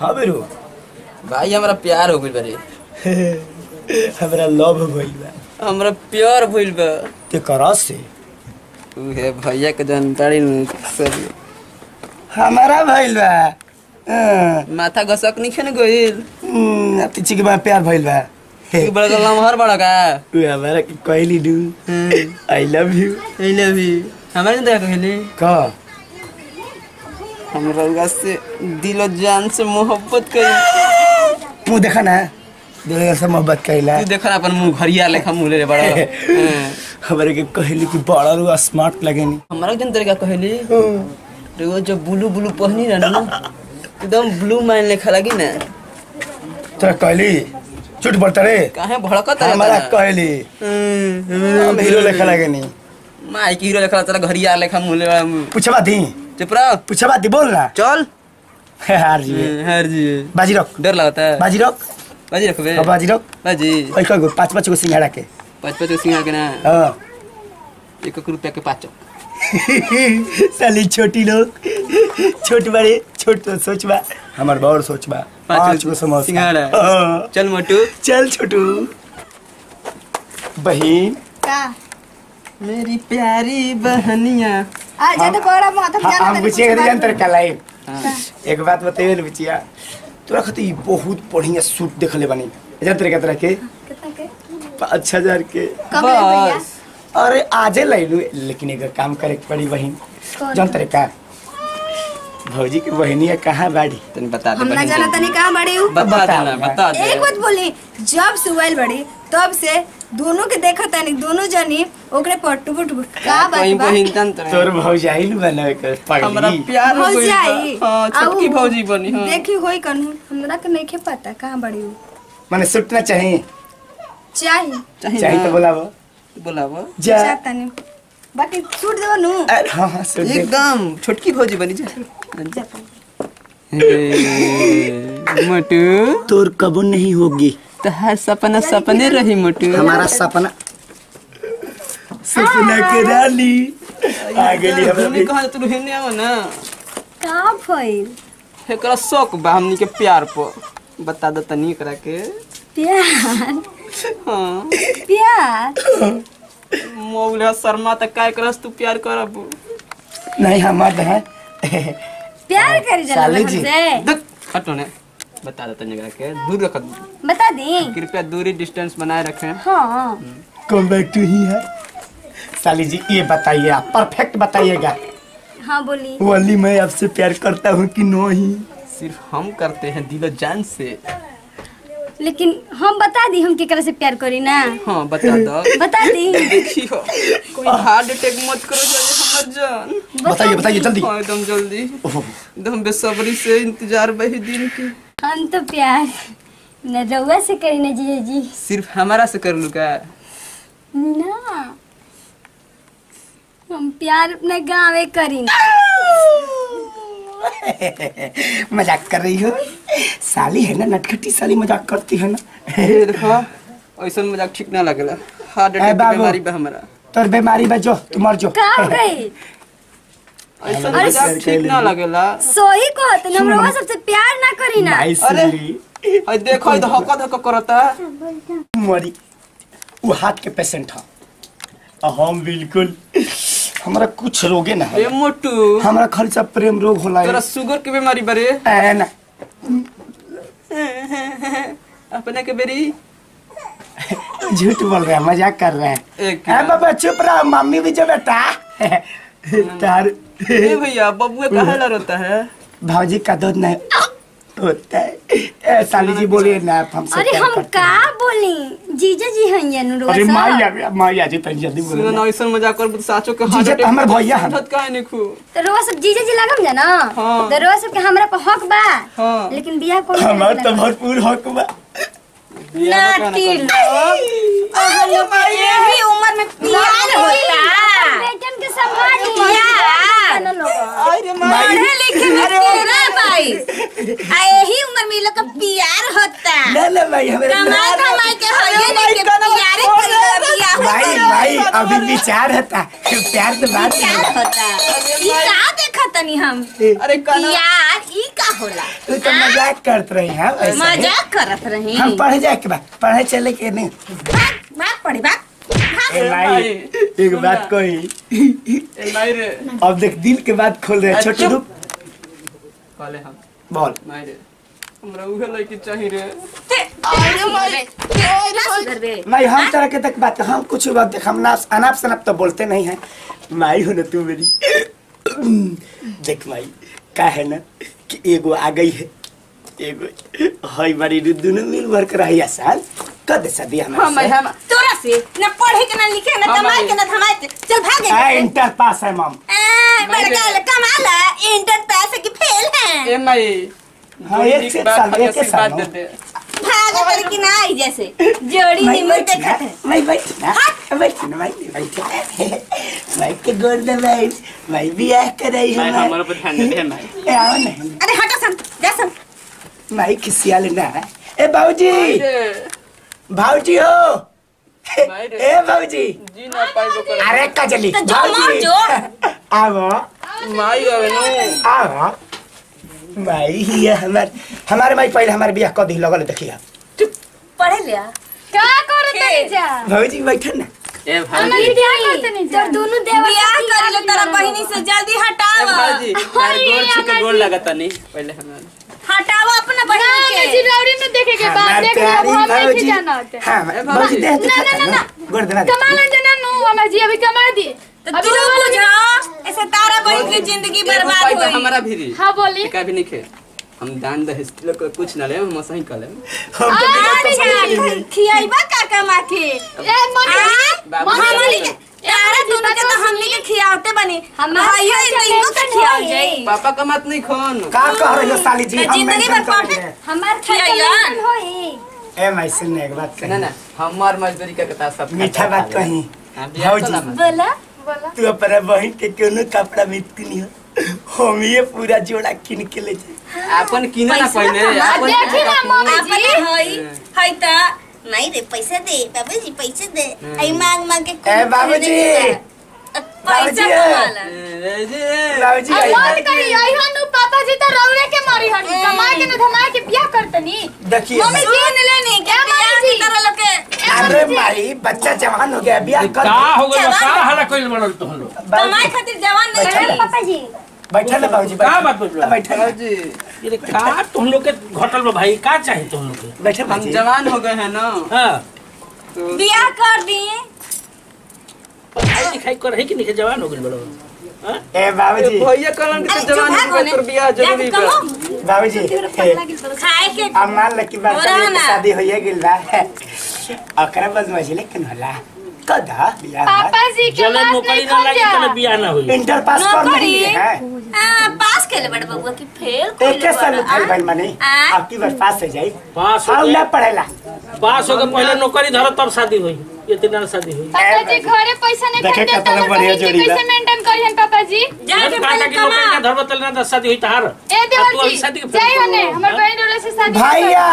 हाँ बेरू भाई हमरा प्यार हो गइल बारे हमरा लव भइल बा हमरा प्यार भइल बा ते करा से उहे भैया के जानकारी न सब हमारा भइल बा हाँ, माथा घसक नहीं खेने गइल हम्म, अब तीची के बाद प्यार भइल बा तू बड़ा गला हर बड़ा का तू हमारा के कहली डू I love you I love you हमारे नहीं कहली का हमरा उगा से दिल और जान से मोहब्बत करी मुंह देखा ना दिल से मोहब्बत कैला तू देखा ना अपन मुंह घरिया लेखा मुंह ले रे बड़ा हाँ। हमारे के कहली कि बड़ा रू स्मार्ट लगेनी हमारा जन तरीका कहली रे जब ब्लू ब्लू पहनी रहना ना एकदम ब्लू माइन लेखा लगी ना तो कहली झूठ बोलता रे काहे भड़कत है हमारा कहली हम्म, हम हीरो लेखा लगेनी माई की हीरो लेखा तेरा घरिया लेखा मुंह ले मुंह पूछा दी चुप रहो पूछा दी बोल ना चल हार जी हर जी बाजी रख डर लगता है बाजी रख बाजी रखबे अब बाजी रख बाजी ओइ कगो पाँच पाँच गो सिंघाड़ा के पाँच पाँच को सिंगा के ना हाँ एक एक रुपया के पाँच साली छोटी लोग छोट बड़े छोट तो सोच बा हमार बड़ सोच बा पाँच पाँच गो समोसा सिंघाड़ा। हाँ। चल मोटू चल छोटू बहन का मेरी प्यारी बहनिया आ जा तो बड़ा माथा हाँ, जाना हम तनी बुचिया कुछ के जान बात तर कलाई एक बात बताइए ना बुचिया तोरा खातिर ई बहुत बढ़िया सूट देखले बनी जान तर तरह के कितना के पाँच हजार के कब ले भैया बस अरे आजे लैलू लेकिन एक काम करे के पड़ी बहन कौन? जान तर का भौजी की बहनिया कहाँ बाड़ी तनी बता दे हम ना बहन जाना के। तनी कहां बड़ी हूँ बता बता देना दे। बता दे एक बात बोली जब से उइल बड़ी तब से दोनों के देखा तनी दोनों जनी ओकरे पर टुबु टुबु का बात कहीं बा बहिन तन तरह तोर भौजी आइल बनावे कर हमरा पगली प्यार हो भौजी गइल आई बा। हाँ छोटकी आऊ। भौजी बनी हाँ देखी होई कनु हमरा के नहीं पता कहां बड़ी हूँ माने सूट ना चाहिए चाहिए चाहिए चाहिए तो ना? बोलावो बोलावो जा चाहता नहीं बाकी सूट देबो नु अरे हाँ हाँ सूट दे एकदम छोटकी भौजी बनी जा जाता हे, मोटू तोर कबो नहीं होगी तो हर सपना सपने रही मोटू हमारा सपना सपना के रानी आ गेली हमने हमरा कहा तू हेने आओ ना का भइल एकरा शौक बा हमनी के प्यार पर बता दो तनी एकरा के प्यार हाँ प्यार मौला शर्मा त काय करस तू प्यार करब नहीं हमार है प्यार करी जला साली जी। हमसे देख हटो ने बता दो तनी एकरा के दूर रख बता दी कृपया दूरी डिस्टेंस बनाए रखें हाँ कम बैक टू ही है साली जी ये बताइए आप परफेक्ट बताइएगा हाँ बोली वली मैं आपसे प्यार करता हूँ कि नहीं सिर्फ हम करते हैं दिलो जान से लेकिन हम बता दी हम केकरा से प्यार करी ना हाँ बता दो बता दी देखियो कोई हार्ट अटैक मत करो जाए हमर जान बताइए बताइए जल्दी हाँ एकदम जल्दी ओह, एकदम बेसब्री से इंतजार बही दिन के हम तो प्यार न रउआ से करी ना जीजा जी सिर्फ हमारा से कर लू का ना हम प्यार अपने गाँवे करी ना मजाक कर रही हो साली है ना नटखटी साली मजाक करती है ना ये देखो ऐसा मजाक ठीक ना लगेला हार्ट ए, अटैक के बाबू। बीमारी बा हमारा तोर बीमारी बा जो तू मर जो का हो गई ऐसा अरे मजाक सर, ठीक ना लगेला सोही कहत हम रउआ सबसे प्यार ना करी ना नाइस अरे। ली अरे देखो ये धक्का धक्का करता मरी वो हार्ट के पेशेंट है और हम बिल्कुल हमरा कुछ रोगे ना ए है मोटू हमरा खाली सब प्रेम रोग होला तोरा शुगर के बीमारी बरे है ना अपने के बेरी झूठ बोल रहा है मजाक कर रहा है एक है बाबा चुप रहा मम्मी भी जो बेटा तार ए भैया बबुआ कहाँ ला रोता है भाजी का दूध नहीं होता है ए, साली जी बोलिए ना आप हमसे अरे प्यार हम करते का बोली जीजा जी हैं ये हैं। रउआ अरे सब माई आ माई आ जी तनी जल्दी सुनो बोलो ना ऐसा मजाक कर साचो के जीजा तो हमर भैया हन। समझत काहे नहीं खू तो रउआ सब जीजा जी लगम जा ना हाँ। तो रउआ सब के हमरा पर हक बा हाँ। लेकिन बियाह कौन हमार करेला? तो भरपूर हक बा नाती लोग अहाँ लोग के यही उम्र में प्यार होता बेटन के समाज प्यार पढ़े लिखे में तेरा भाई आ यही उम्र में ये लोग का प्यार होता ना ना भाई हमारे कमाई कमाई के होइए नहीं के प्यार करेला बियाह भाई भाई अभी विचार होता प्यार तो बात प्यार है होता ई का देखा तनी हम अरे काना प्यार ई का होला तू तो मजाक करत रही हैं ऐसे ही। मजाक करत रही हम पढ़े जाए के बा पढ़े चले के नहीं भाग भाग पड़ी भाग ए भाई एक बात कही ए माई रे अब देख दिल के बात खोल रहे हैं। छोटी चुप। रूप कहले हम बोल माई रे हमरा उहे लड़की चाहिए रे ते अरे मारे ना सुधर बे भाई हम तरह के तक बात हम कुछ बात देख हम नाप अनाप शनाप तो बोलते नहीं है माई हो ना तू मेरी देख माई का है ना कि एगो आ गई है एगो हई बारी रे दोनों मिल भर कर रही आसान कर दे शादी हम हमारे हम तोरा से न पढ़े के न लिखे न हाँ, कमाए भाई। के न धमाए के चल भागे है इंटर पास है मम ए भाई बड़का रे। कमाला इंटर पास की फेल है ए माई हाँ, एक से एक साल, एक एक साल, बात देते भागा कर की ना आई जैसे जोड़ी मैं निमन बैठ ना देखत है मैं बैठ ना बैठ ना मैं बैठ मैं के गोर दे भाई मैं भी आ कर रही माई हूँ हमारे पर ध्यान दे माई ए, आओ नहीं अरे हटो सन जा सन माई किसिया लेना है ए बाबूजी रे भाऊजी हो भाई रे। ए बाबूजी जी ना पाइबो कर अरे कजली तो जो मार जो। आवो माई आवे नो आवो माई ये हमार हमारे माई पहले हमारे बियाह कदी लगल देखिए पढ़े लिया का करत नहीं जा भाऊजी बैठे ना ए भाई हमारी क्या करत नहीं जा दोनों देवर बियाह कर लो तेरा बहिनी से जल्दी ए हटाओ भाजी यार गोर छुके गोर लगता नहीं पहले हम हटाओ अपना ना बहिनी मैं के चिरौरी में देखे के बाद हमार देख प्यारी लो हम नहीं भाऊजी जाना होते हाँ ए, भाऊजी भाऊजी। देख ना, ना, ना, ना। गोर देना कमाल जना नु हमार जी अभी कमा दी तो तू बुझा ऐसे तारा बहन की जिंदगी बर्बाद होई हमारा भी हाँ बोली का भी नहीं खे हम दान दहेज लोग को कुछ ना ले हम सही कर ले हम तो बिना तो अच्छा खियाइबा का कमा के ए मनी बाबू हमनी के तारा दोनों के तो हमनी के खियावते बनी भाइयों इनको के खियाव जाई पापा का मत नहीं खोन का कह रही हो साली जी मैं हम जिंदगी मेंशन भर कर रहे पढ़े हैं। हमार खियाइयन होई ए मैं सुनने एक बात ना कही ना हमार मजदूरी का कथा सब मीठा बात कही हाँ, बियाह तो भाऊजी ना मत। बोला बोला तू अपना बहन के कोनो कपड़ा में नहीं हो हम ये पूरा जोड़ा किन के ले जाए अपन किने ना पैसा पहले कमा, अपन देखी ना मम्मी अपने जी हई हई त नहीं रे पैसा दे बाबूजी पैसा दे आई मांग मांग के ए, बाबूजी। पैसा बाबूजी। कमाला ए, जे- बाबूजी अब आई मत करी आई हनु पापा जी तो रौरे के मारी हनी कमा के न धमा के बियाह करतनी देखिए मम्मी सुन लेनी क्या मामी बियाह जी? की तरह लोग के अरे माई बच्चा जवान हो गया बियाह कर का हो गइल बा? जवान। का हल्ला कइल बनल तोहन लोग कमाए खातिर जवान नहीं बैठा है ले। पापा जी बैठा ना बाबूजी का बात बोल बैठा ना जी ये का तुम लोग के घटल बा भाई का चाहे तुम लोग के बैठा हम बाबूजी जवान हो गए हैं ना हां तो बियाह कर दिए पढ़ाई लिखाई कर है कि नहीं के जवान हो गइल बड़ो हां ए बाबूजी भैया कहलन के अरे जवान चुप हो गए तो बियाह जरूरी बा बाबूजी खाए के अब मान ल कि हो रहा बच्चा ना। शादी होइए गेल बा ओकरा बस मझले कन होला कदा बियाह पापा जी के जले बात नौकरी नहीं ना लागी खोजा तने बियाह ना होई इंटर पास कर नौकरी? नहीं है आ, पास के ले बड़ बबुआ की फेल एक के साल उठल भाई मने आ? अब की बार पास हो जाई पास हो हाउ गए ना पढ़ेला पास हो के पहले नौकरी धरो तब शादी होई ये तीन शादी होई पापा जी घरे पैसा नहीं देखे खर्च कितना देता बढ़िया तो जोड़ी बा। कैसे मेंटेन करियन पापा जी जाके का पहले की नौकरी कमा का धरबो तले ना दस शादी होई तहार ए आ, तू देवर अभी जी शादी के जाई हने हमर हाँ? बहन वाला से शादी भैया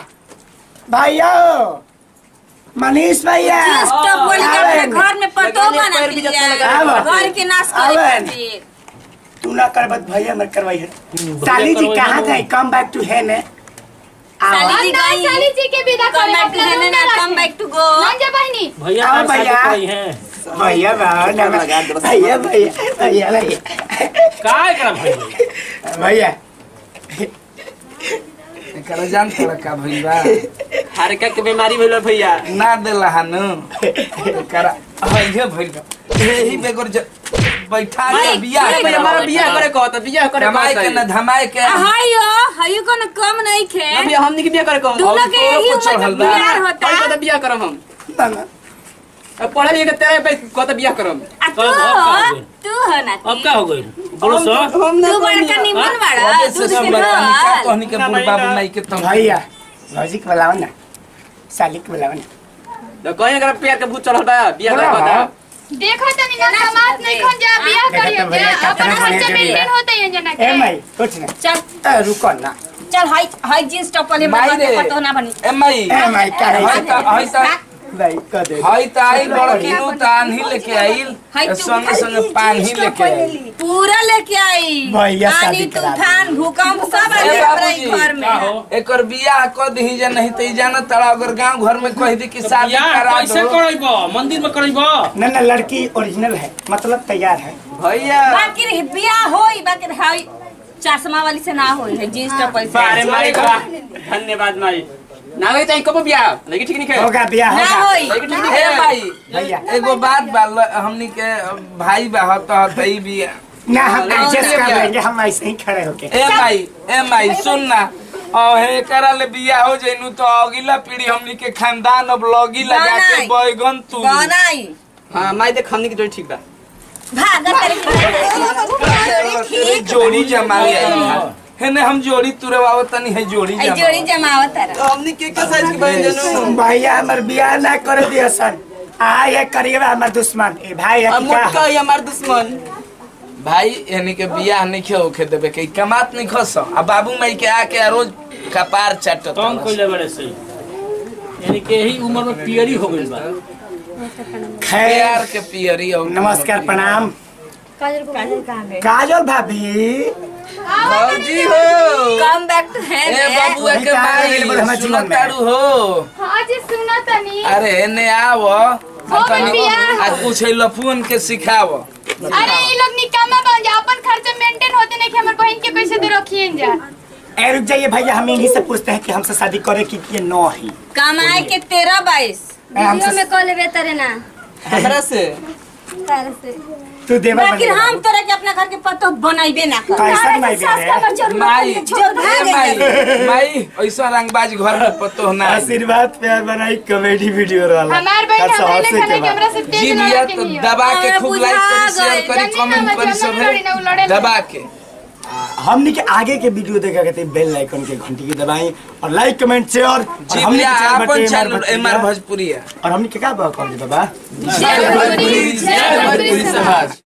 भैया हो मनीष भैया तो बोल के अपने आवन। घर में पतो लगाने बना पैर भी जतने लगा आवन। लिया घर के नाश करे आवन। खातिर तू ना करबत भैया मत करवाई है भैया साली जी करवाई कहाँ है। गए कम बैक टू है ने साली आओ जी ना गई साली जी के विदा कम करे बैक टू अपना है रूम ना में कम रखे बैक टू गो मान जा बहनी भैया आओ तार शादी भैया। कराई है भैया भाव नमः भैया भैया भैया भैया का एकरा भाई भैया एकरा जान तोरा का भइल बा हारका के बीमारी भइल भैया ना देला हनु एकरा हइहे भइल बा एही बेगर ज बैठा के भाई बियाह भाई करा हमारा बियाह करे कहता बियाह करे कमाई के न धमाई के हायो हायो कोनो कम नहीं खे अभी हमनी के बियाह करे कहता दोनों के तोरो यही कुछ उम्र चढ़ल का बा। प्यार होता भाई कहता बियाह करम हम ना ना अब पढ़े लिखे तेरे पे कहता बियाह करम आ तू अब- अब का हो हो गइल? तू हो ना अब का हो गइल बोलो सो हम तू बड़का निमन बड़ा वजह से दूध सब के लड़का का हाल कहनी के ना बूढ़ भाई, बाबू ना। नहीं के तुम भैया भौजी के बुलाओ ना साली के बुलाओ ना तो कहीं अगर प्यार के भूत चढ़ल बा बियाह करे बोला कहता देखो तनी ना समाज नहीं खन जा बियाह देखो करियो तो भैया जा कितना अपन बढ़िया खर्चा जोड़ी मेंटेन बा। होता है जना ए के माई कुछ ना चल ए, रुको ना चल हाई हाई जींस टॉप वाले माई बाबा के रे। पतो ना बनी ए मई ए माई का हई है त हई त भाई कह दे हई त आइल बड़की नु तान ही लेके आइल हई संगे संगे पान ही लेके आइल पूरा लेके आई भैया शादी आनी करा दे। तूफान भूकंप सब आ ए गया हमारा बाबूजी, ई घर में का हो एकर बियाह क दही जा नहीं त ई जाना तड़ा अगर गांव घर में कह दी कि शादी यार करा कैसे दो करैबो मंदिर में करैबो न न लड़की ओरिजिनल है मतलब तैयार है भैया बाकी रही बियाह होई बाकी हाई चश्मा वाली से ना होई है जींस टॉप वाली बारे से मारे बा धन्यवाद माई ना गई तो कब बिया लगी ठीक नहीं है होगा ब्याह ना होगा होई ए भाई भैया एगो बात बा ल- हमनी के भाई बा हत हत ई बिया ना हम ना, एडजस्ट ना, कर ना। लेंगे हम ऐसे ही खड़े होके ए भाई ए भाई सुन ना और हे करा ले बिया हो जइनु तो अगला पीढ़ी हमनी के खानदान अब लगी लगा के बनाई। बैगन तू बनाई हां माई देख हमनी के जोड़ी ठीक बा भागा तेरे जोड़ी जमा लिया हेने हम जोड़ी तुरवाव तनी है जोड़ी आई जमा जोड़ी जमावत है हमनी के के साइज के बहन जनू भैया हमर ब्याह ना कर दिया सन आए करिएगा हमर दुश्मन ए भाई है अब कि क्या मोटका है? ही हमार दुश्मन भाई यानी के बियाह नहीं खे होखे देबे के कमात नहीं खस आ बाबू माई के आके आ रोज कपार चाटत तंग कइले बड़े से यानी कि यही उम्र में पियरी हो गइल बा खैर प्यार के पियरी और नमस्कार प्रणाम काजल भाभी भौजी हो कम बैक टू ए है बाबू के कहाँ माई गेल बड़ हमार जीवन में? सुनतारू हो हाँ जी सुना तनी अरे एने आव हो गइल बियाह। आज कुछ लफुन के सिखाव अरे ये लोग निकामा बन जा अपन खर्चा मेंटेन होते नहीं कि हमारे बहन के पैसे दे रखिए जा ए रुक जाइए भैया हम इन्हीं से पूछते हैं कि हमसे शादी करे की कि नो ही कमाए के तेरह बाईस ए, हमसे में कॉल लेबे तरे ना हमरा से तारे से तू देवर बाकी बनेगा हम तोरा के अपना घर के पतो बनाइबे ना कर कैसन माई बेरे माई जो भाग ए माई माई ऐसा रंगबाज घर में पतो ना आशीर्वाद प्यार बनाई कॉमेडी वीडियो वाला हमार बहन अच्छा, हमारे और से लिए खाने के कैमरा से तेज जी लड़ा बिया के तो नहीं दबा के हमें खूब बुझा लाइक करी शेयर गए। करी जनी ना कमेंट करी मजा सब ना लड़ी ना, उ लड़े ना। दबा के हमनी के आगे के वीडियो देखा करते बेल आइकन के घंटी के दबाएं और लाइक कमेंट शेयर जी बिया अपन चैनल एमआर भोजपुरी है और हमनी के का कर बाबा जय भोजपुरी, जय भोजपुरी समाज